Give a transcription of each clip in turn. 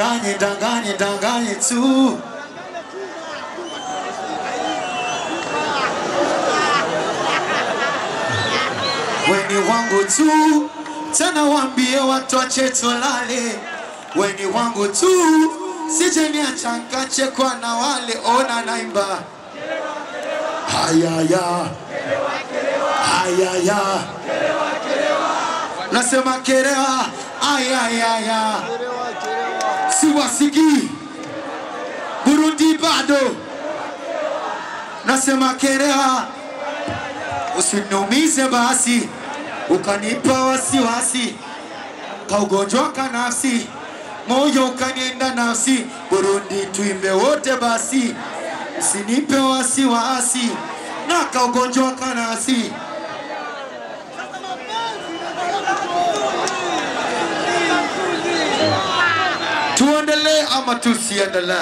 danganye danganye danganye tu weni wangu tu tena waambie watu wache tulale weni wangu tu sije niacha nkachekwa na wale ona naimba hayaya hayaya nasema kerewa ayayaya siwasikii burundi bado nasema kerewa usiniumize basi ukanipa wasiwasi kaugonjwa ka nafsi moyo ukanienda nafsi burundi tuimbe wote basi usinipe wasiwasi na kaugonjwa ka nafsi tuendelee ama tusiendelee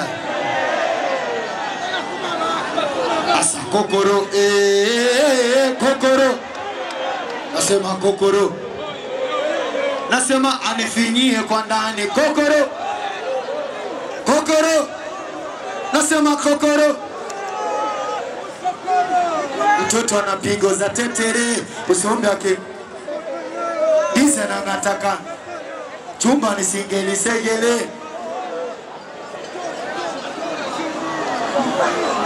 asa kokoro eh, kokoro nasema kokoro nasema anifinyie kwa ndani kokoro kokoro nasema kokoro mtoto ana pigo za tetere usombe ake dise nangataka chumba nisingelisegele